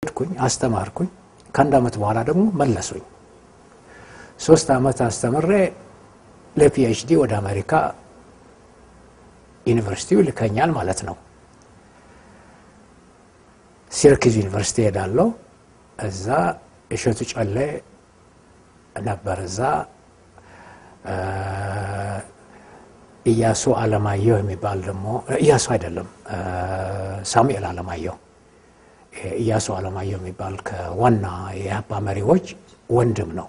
ሄድኩኝ፣ አስተማርኩኝ። ከአንድ ዓመት በኋላ ደግሞ መለሱኝ። ሶስት ዓመት አስተምሬ ለፒኤችዲ ወደ አሜሪካ ዩኒቨርሲቲው ይልከኛል ማለት ነው። ሲርኪዝ ዩኒቨርሲቲ ሄዳለሁ። እዛ እሸቱ ጨሌ ነበር። እዛ እያሱ አለማየሁ የሚባል ደግሞ እያሱ አይደለም ሳሙኤል አለማየሁ እያሱ አለማየሁ የሚባል ከዋና የኢህአፓ መሪዎች ወንድም ነው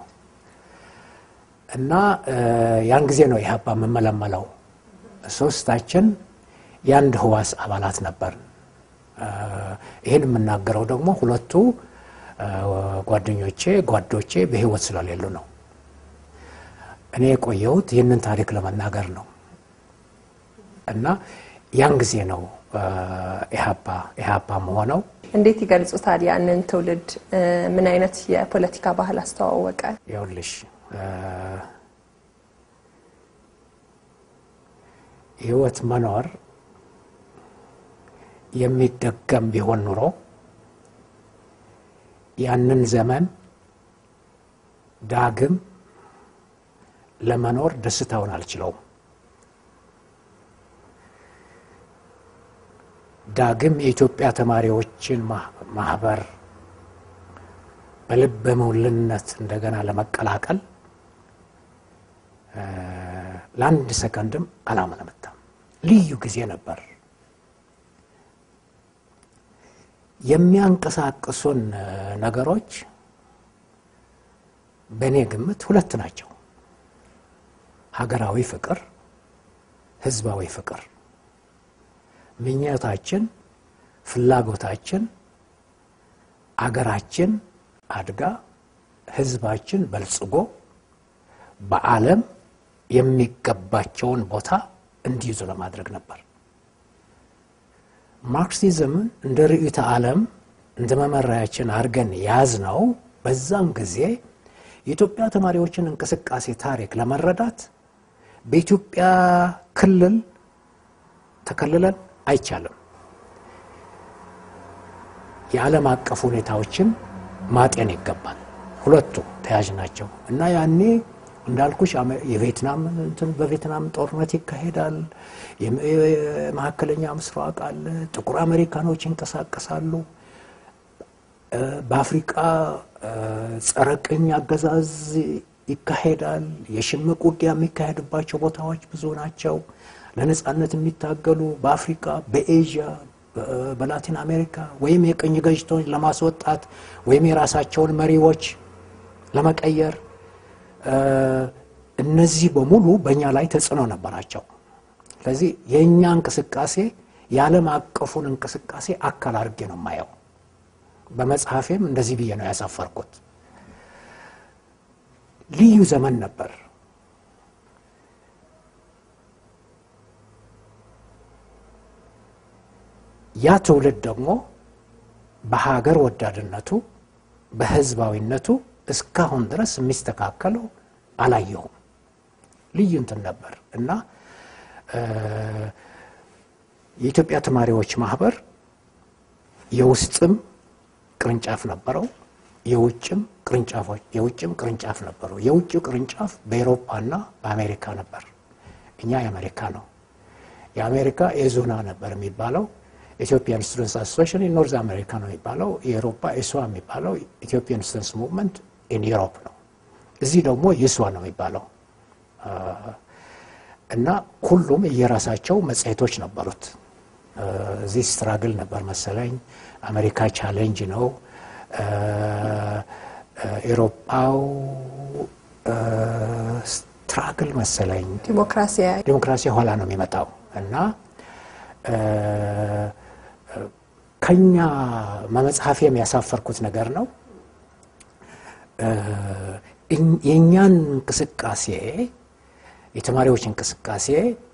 እና ያን ጊዜ ነው ኢህአፓ የምመለመለው። ሶስታችን የአንድ ህዋስ አባላት ነበር። ይህን የምናገረው ደግሞ ሁለቱ ጓደኞቼ ጓዶቼ በህይወት ስለሌሉ ነው። እኔ የቆየሁት ይህንን ታሪክ ለመናገር ነው እና ያን ጊዜ ነው ኢህአፓ ኢህአፓ መሆነው። እንዴት ይገልጹታል? ያንን ትውልድ ምን አይነት የፖለቲካ ባህል አስተዋወቀ? ይኸውልሽ ህይወት መኖር የሚደገም ቢሆን ኑሮ ያንን ዘመን ዳግም ለመኖር ደስታውን አልችለውም። ዳግም የኢትዮጵያ ተማሪዎችን ማህበር በልበ ሙሉነት እንደገና ለመቀላቀል ለአንድ ሰከንድም አላመነመታም። ልዩ ጊዜ ነበር። የሚያንቀሳቅሱን ነገሮች በእኔ ግምት ሁለት ናቸው። ሀገራዊ ፍቅር፣ ህዝባዊ ፍቅር። ምኞታችን፣ ፍላጎታችን አገራችን አድጋ ህዝባችን በልጽጎ በዓለም የሚገባቸውን ቦታ እንዲይዙ ለማድረግ ነበር። ማርክሲዝምን እንደ ርዕዮተ ዓለም እንደ መመሪያችን አድርገን ያዝነው በዛም ጊዜ የኢትዮጵያ ተማሪዎችን እንቅስቃሴ ታሪክ ለመረዳት በኢትዮጵያ ክልል ተከልለን አይቻልም። የዓለም አቀፍ ሁኔታዎችን ማጤን ይገባል። ሁለቱ ተያዥ ናቸው እና ያኔ እንዳልኩሽ የቬትናም እንትን በቬትናም ጦርነት ይካሄዳል። የመካከለኛ ምስራቅ አለ። ጥቁር አሜሪካኖች ይንቀሳቀሳሉ። በአፍሪቃ ጸረ ቅኝ አገዛዝ ይካሄዳል። የሽምቅ ውጊያ የሚካሄድባቸው ቦታዎች ብዙ ናቸው። ለነጻነት የሚታገሉ በአፍሪካ፣ በኤዥያ፣ በላቲን አሜሪካ ወይም የቅኝ ገዥቶች ለማስወጣት ወይም የራሳቸውን መሪዎች ለመቀየር እነዚህ በሙሉ በእኛ ላይ ተጽዕኖ ነበራቸው። ስለዚህ የእኛ እንቅስቃሴ የዓለም አቀፉን እንቅስቃሴ አካል አድርጌ ነው የማየው። በመጽሐፌም እንደዚህ ብዬ ነው ያሳፈርኩት። ልዩ ዘመን ነበር። ያ ትውልድ ደግሞ በሀገር ወዳድነቱ በህዝባዊነቱ እስካሁን ድረስ የሚስተካከለው አላየሁም። ልዩ እንትን ነበር እና የኢትዮጵያ ተማሪዎች ማህበር የውስጥም ቅርንጫፍ ነበረው፣ የውጭም ቅርንጫፎች የውጭም ቅርንጫፍ ነበረው። የውጭው ቅርንጫፍ በኤሮፓና በአሜሪካ ነበር። እኛ የአሜሪካ ነው። የአሜሪካ ኤዙና ነበር የሚባለው። ኢትዮጵያን ስቱደንትስ አሶሲሽን ኖርዝ አሜሪካ ነው የሚባለው። የኤሮፓ ኤስዋ የሚባለው ኢትዮጵያን ስቱደንትስ ሙቭመንት ኢን ዩሮፕ ነው። እዚህ ደግሞ ይስዋ ነው የሚባለው እና ሁሉም እየራሳቸው መጽሔቶች ነበሩት። እዚህ ስትራግል ነበር መሰለኝ፣ አሜሪካ ቻሌንጅ ነው፣ ኤሮፓው ስትራግል መሰለኝ፣ ዲሞክራሲ ኋላ ነው የሚመጣው እና ከኛ መጽሐፍ የሚያሳፈርኩት ነገር ነው። የእኛን እንቅስቃሴ የተማሪዎች እንቅስቃሴ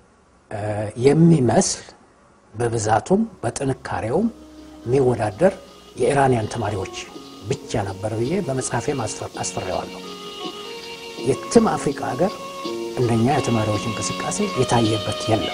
የሚመስል በብዛቱም በጥንካሬውም የሚወዳደር የኢራንያን ተማሪዎች ብቻ ነበር ብዬ በመጽሐፌም አስፈሬዋለሁ። የትም አፍሪካ ሀገር እንደኛ የተማሪዎች እንቅስቃሴ የታየበት የለም።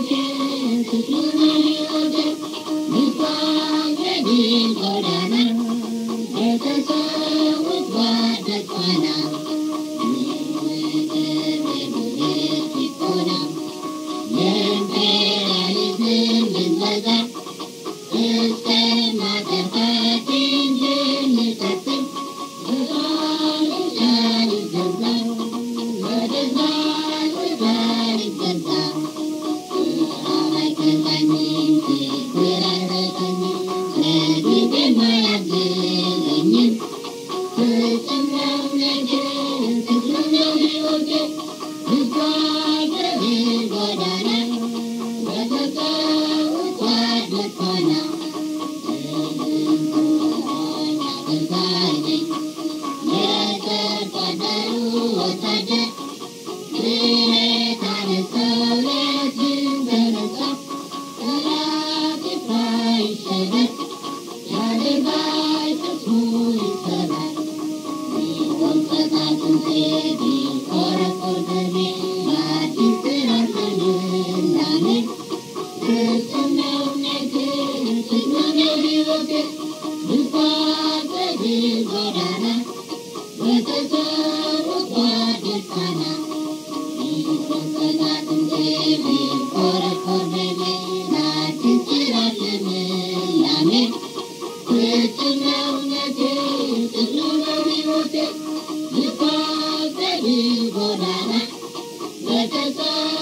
Let us